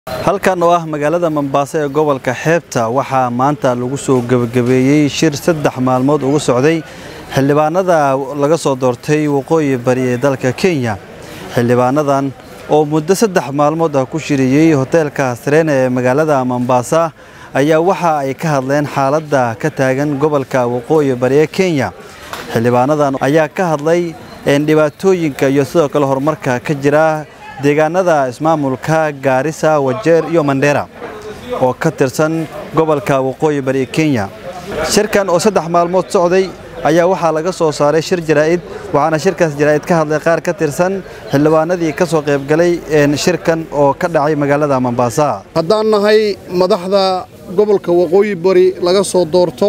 halkan oo ah magaalada Mombasa ee gobolka xeebta waxaa maanta lagu soo gabagabeeyey shir saddex maalmood ugu socday xildhibaanada laga soo doortay waqooyi bari ee dalka Kenya xildhibaanadan oo muddo saddex maalmood ah ku shiriyey hoteelka Serena ee magaalada Mombasa ayaa waxa ay ka hadleen xaaladda ka taagan gobolka waqooyi bari ee Kenya xildhibaanadan ayaa ka hadlay dhibaatooyinka iyo sidoo kale horumarka ka jira deegaanada ismaamulka Gaarisa Wajeer iyo Mandera oo ka tirsan gobolka waqooyi bari Kenya shirkan oo saddex maalmood socday ayaa waxaa laga soo saaray shir jaraa'id waxaana shirkaas jaraa'id ka hadlay qaar ka tirsan xildhibaanadii ka soo qayb galay shirkan oo ka dhacay magaalada Mombasa haddaan nahay madaxda gobolka waqooyi bari laga soo doorto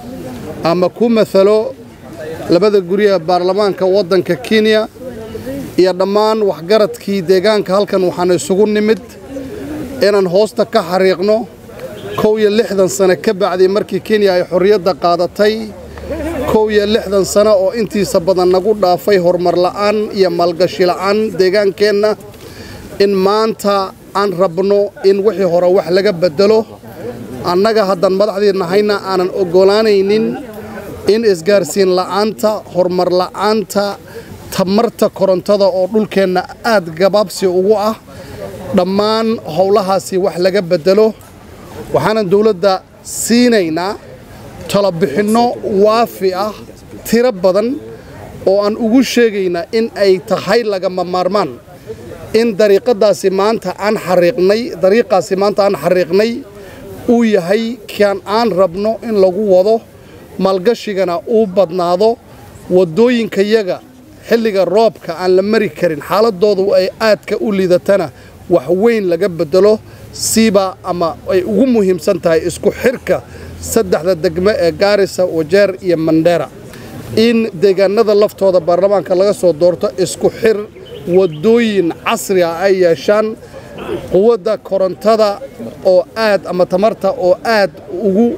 ama ku mathalo labada guriga baarlamaanka waddanka Kenya iyo dhammaan waxgaradkii deegaanka halkan waxaan isugu nimid inaan hoosta ka xariiqno kow iyo lixdan sano ka bacdii markii kenya ay xorriyadda qaadatay kow iyo lixdan sano oo intiisa badan nagu dhaafay horumar la'aan iyo maalgashi la'aan deegaankeenna in maanta aan rabno in wixii hore wax laga beddelo annaga haddaan madaxdii nahayna aanan oggolaanaynin in isgaarsiin la'aanta horumar la'aanta tamarta korontada oo dhulkeenna aad gabaabsi ugu ah dhammaan howlahaasi wax laga beddelo waxaanan dawladda siinaynaa talobixinno waafi ah tiro badan oo aan ugu sheegaynaa in ay tahay lagama maarmaan in dariiqadaasi maanta aan xariiqnay dariiqaasi maanta aan xariiqnay uu yahay kan aan rabno in lagu wado maalgashigana uu badnaado waddooyinkayaga xilliga roobka aan la mari karin xaaladoodu ay aadka u liidatana wax weyn laga beddelo siiba ama ay ugu muhiimsan tahay isku xirka saddexda degmo ee gaarisa wajeer iyo mandheera in deegaanada laftooda baarlamaanka laga soo doorto isku xir waddooyin casri ah ay yeeshaan quwadda korontada oo aad ama tamarta oo aad ugu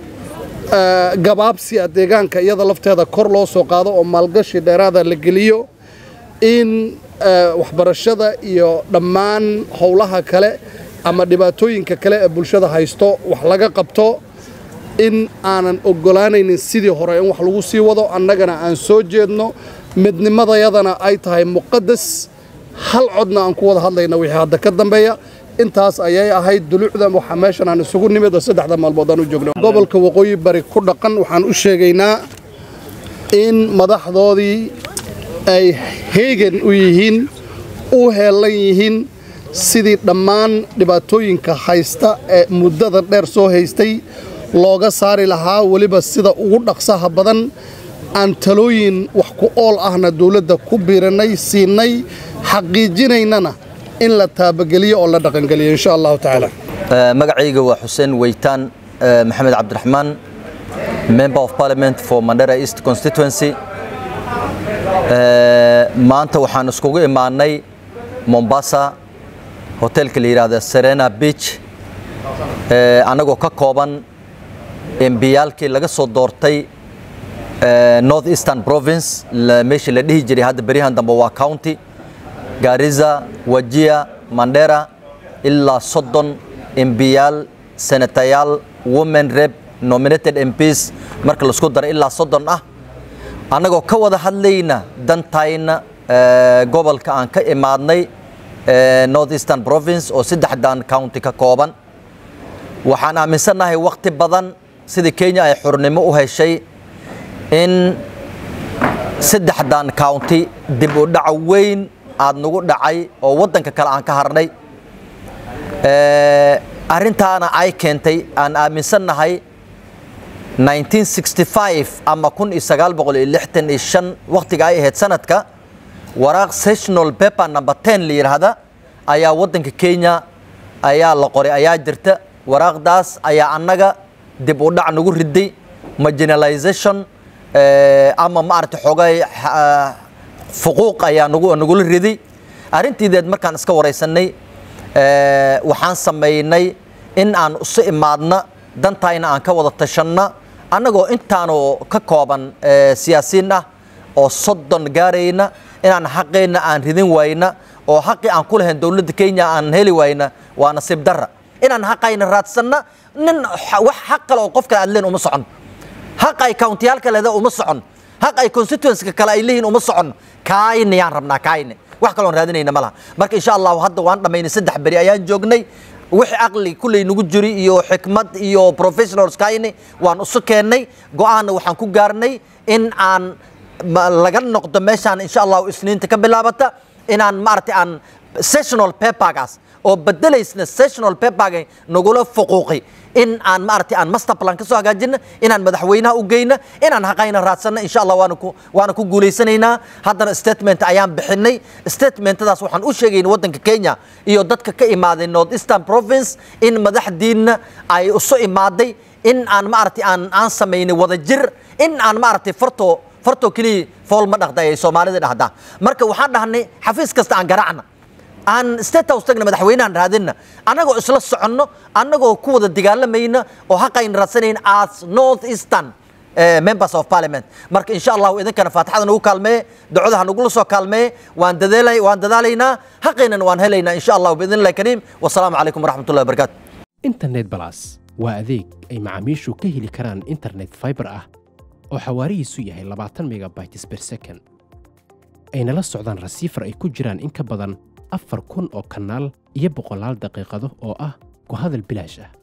gabaabsi ah deegaanka iyada lafteeda kor loo soo qaado oo maalgashi dheeraada la geliyo in waxbarashada iyo dhammaan howlaha kale ama dhibaatooyinka kale ee bulshada haysto wax laga qabto in aanan oggolaanaynin sidii hore in wax lagu sii wado annagana aan soo jeedno midnimadayadana ay tahay muqadas hal codna aan ku wada hadlayna wixii hadda ka dambeeya intaas ayay ahayd dulucda waxaa meeshan aan isugu nimid oo saddexda maalmood aan u joogno gobolka waqooyi bari ku dhaqan waxaan u sheegaynaa in madaxdoodii ay heegan u yihiin u heellan yihiin sidii dhammaan dhibaatooyinka haysta ee muddada dheer soo haystay looga saari lahaa weliba sida ugu dhaqsaha badan aan talooyin wax ku ool ahna dawladda ku biiranay siinay xaqiijinaynana in la taabageliyo oo la dhaqangeliyo insha allahu tacaala magacayga waa xuseen weytaan maxamed cabdiraxmaan member of parliament for mandera east constituency maanta waxaan iskugu imaanay mombasa hoteelka la yidhaahda serena beach annagoo ka kooban embiyaalkii laga soo doortay north eastern province meeshii la dhihi jiray hadda beryahan dambe waa county gaariza wajia mandera ilaa soddon embiyaal senatayaal women rep nominated mps marka laisku daro ilaa soddon ah annagoo ka wada hadlayna dantayna gobolka aan ka imaadnay north eastern province oo saddexdan county ka kooban waxaan aaminsannahay wakhti badan sidii kenya ay xurnimo u heshay in saddexdan county dib u dhac weyn aad nagu dhacay oo waddanka kale aan ka harnay arrintaana ay keentay aan aaminsannahay 1965 ama wakhtiga ay ahayd sanadka waraaq sessional paper number 10 la yidhaahda ayaa waddanka kenya ayaa la qoray ayaa jirta waraaqdaas ayaa annaga dib u dhac nagu riday marginalization ama maaragtay xoogay fuquuq ayaa nagu nagula riday arrintiideed markaan iska waraysanay waxaan samaynay in aan isu imaadna dantayna aan ka wada tashanna annagoo intaanoo ka kooban siyaasiin ah oo soddon gaarayna inaan xaqeenna aan ridin wayna oo xaqii aan ku lahayn dowladda kenya aan heli wayna waa nasiib darra inaan xaqayna raadsanna nin wax xaq kale oo qof kale aad leen uma socon xaq ay countiyaalka leeda uma socon xaq ay constituencyka kale ay leeyihiin uma socon kaayna yaan rabnaa kaayna wax kaloon raadinayna ma laha marka insha allahu hadda waan dhammaynay saddex beri ayaan joognay wixii aqli kulley nagu jiri iyo xikmad iyo professionals kaayni waan isu keennay go-aanna waxaan ku gaarnay in aan laga noqdo meeshaan insha allahu isniinta ka bilaabata inaan maaragtay aan sessional papergaas oo bedelaysna sessional paperga nagula fuquuqi in aan maaragtay aan master plan ka soo hagaajina inaan madaxweynaha u geyna inaan haqayna raadsanna insha allah waana ku waana ku guulaysanaynaa haddana statement ayaan bixinay statementadaas waxaan u sheegayna waddanka kenya iyo dadka ka imaaday north eastern province in madaxdiinna ay isu imaaday in aan maaragtay aan aan samaynay wadajir in aan maaragtay farto farto keliya fool ma dhaqda ay soomaalida dhahdaa marka waxaan dhahnay xafiis kasta aan garaacna aan state house tagna madaxweynahan raadinna annagoo isla soconno annagoo ku wada dagaalamayna oo xaqayna raadsanayna as north eastern members of parliament marka insha allahu idinkana faatixada nagu kaalmee ducada ha nagula soo kaalmee waan dadaalay waan dadaalaynaa xaqaynana waan helaynaa insha allahu biidn illahi kariim wasalaamu calaykum waraxmat ullahi wabarakaatu internet balas waa adeeg ay macaamiishu ka heli karaan internet fiber ah oo xawaarihiisu yahay labaatan megabytes per second ayna la socdaan rasiifar ay ku jiraan in ka badan afar kun oo kanaal iyo boqolaal daqiiqado oo ah ku hadal bilaash ah